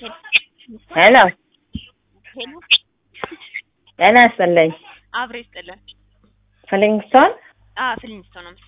ሄሎ ሄሎ ጤና ይስጥልኝ። አብሬ ይስጥልን። ፍሊንግስቶን አ ፍሊንግስቶን ነው።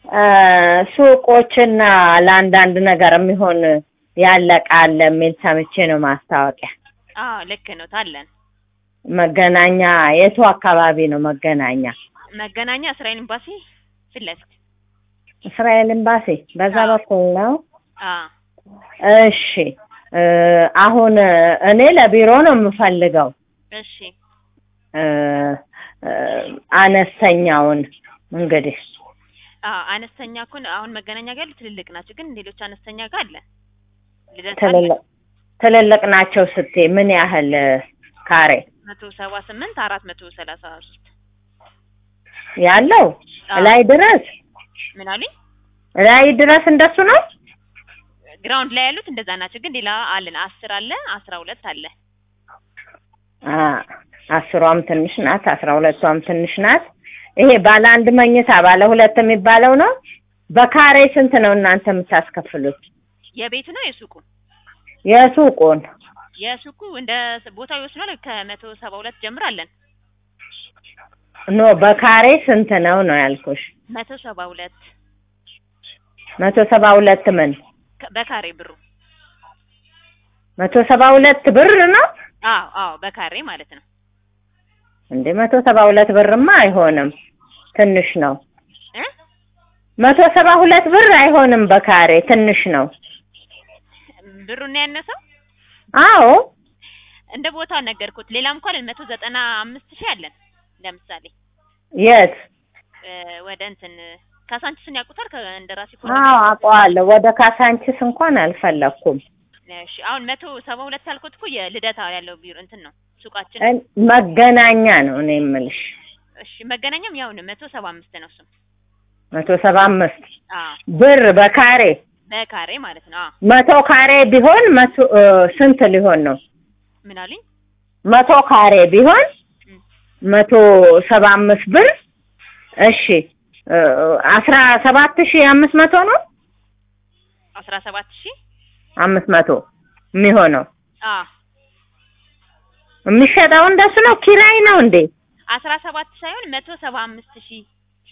ሱቆችና ለአንዳንድ ነገር የሚሆን ያለቃ አለ የሚል ሰምቼ ነው ማስታወቂያ። አ ልክ ነው ታለን መገናኛ የቱ አካባቢ ነው መገናኛ? መገናኛ እስራኤል ኤምባሲ ፊት ለፊት እስራኤል ኤምባሲ በዛ አዎ። በኩል ነው። አ እሺ እ አሁን እኔ ለቢሮ ነው የምፈልገው እሺ እ እ አነስተኛውን እንግዲህ አ አነስተኛ ኩን አሁን መገናኛ ጋር ያሉ ትልልቅ ናቸው፣ ግን ሌሎች አነስተኛ ጋር አለ ልደታ አለ ትልልቅ ትልልቅ ናቸው ስትይ ምን ያህል ካሬ መቶ ሰባ ስምንት አራት መቶ ሰላሳ ሶስት ያለው አዎ። ላይ ድረስ ምን አሉኝ? ላይ ድረስ እንደሱ ነው። ግራውንድ ላይ ያሉት እንደዛ ናቸው፣ ግን ሌላ አለን አስር አለ አስራ ሁለት አለ አ አስሯም ትንሽ ናት፣ አስራ ሁለቷም ትንሽ ናት። ይሄ ባለ አንድ መኝታ ባለ ሁለት የሚባለው ነው። በካሬ ስንት ነው እናንተ የምታስከፍሉት? የቤቱ ነው የሱቁ የሱቁን የሱቁ እንደ ቦታው ይወስናል። ከመቶ ሰባ ሁለት ጀምር አለን ኖ በካሬ ስንት ነው ነው ያልኩሽ። መቶ ሰባ ሁለት መቶ ሰባ ሁለት ምን ከ- በካሬ ብሩ መቶ ሰባ ሁለት ብር ነው አዎ አዎ በካሬ ማለት ነው። እንዴ? መቶ ሰባ ሁለት ብርማ አይሆንም፣ ትንሽ ነው። እ መቶ ሰባ ሁለት ብር አይሆንም፣ በካሬ ትንሽ ነው። ብሩን ያነሰው አዎ እንደ ቦታው ነገርኩት። ሌላም እንኳን መቶ ዘጠና አምስት ሺህ አለን። ለምሳሌ የት? እ ወደ እንትን ካሳንቺስን ያውቁታል ከእንደራሲ አዎ አውቀዋለሁ። ወደ ካሳንቺስ እንኳን አልፈለኩም። እሺ አሁን መቶ ሰባ ሁለት ያልኩት እኮ የልደታ ያለው ቢሮ እንትን ነው ሱቃችን። እን- መገናኛ ነው እኔ የምልሽ። እሺ መገናኛም ያው ነው መቶ ሰባ አምስት ነው እሱም። መቶ ሰባ አምስት አዎ ብር በካሬ በካሬ ማለት ነው። አዎ መቶ ካሬ ቢሆን መቶ እ ስንት ሊሆን ነው? ምን አሉኝ? መቶ ካሬ ቢሆን እም፣ መቶ ሰባ አምስት ብር እሺ እ አስራ ሰባት ሺህ አምስት መቶ ነው አስራ ሰባት ሺህ አምስት መቶ የሚሆነው አዎ የሚሸጠው እንደሱ ነው። ኪራይ ነው እንዴ? አስራ ሰባት ሳይሆን መቶ ሰባ አምስት ሺህ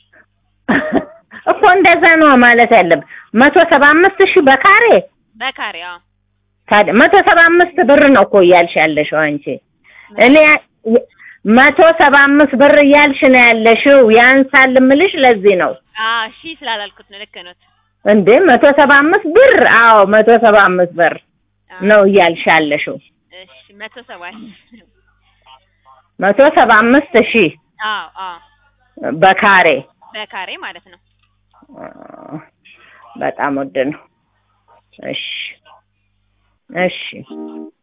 እኮ እንደዛ ነው ማለት ያለብን። መቶ ሰባ አምስት ሺህ በካሬ በካሬ አዎ ታዲያ መቶ ሰባ አምስት ብር ነው እኮ እያልሽ ያለሽው አንቺ። እኔ የ- መቶ ሰባ አምስት ብር እያልሽ ነው ያለሽው። ያንሳል እምልሽ ለዚህ ነው አዎ ሺህ ስላላልኩት ነው። ልክ ነው። እንዴ መቶ ሰባ አምስት ብር አዎ መቶ ሰባ አምስት ብር አዎ። ነው እያልሽ ያለሽው። እሺ መቶ ሰባ ሺህ መቶ ሰባ አምስት ሺህ አዎ አዎ በካሬ በካሬ ማለት ነው። አ፣ በጣም ውድ ነው። እሺ እሺ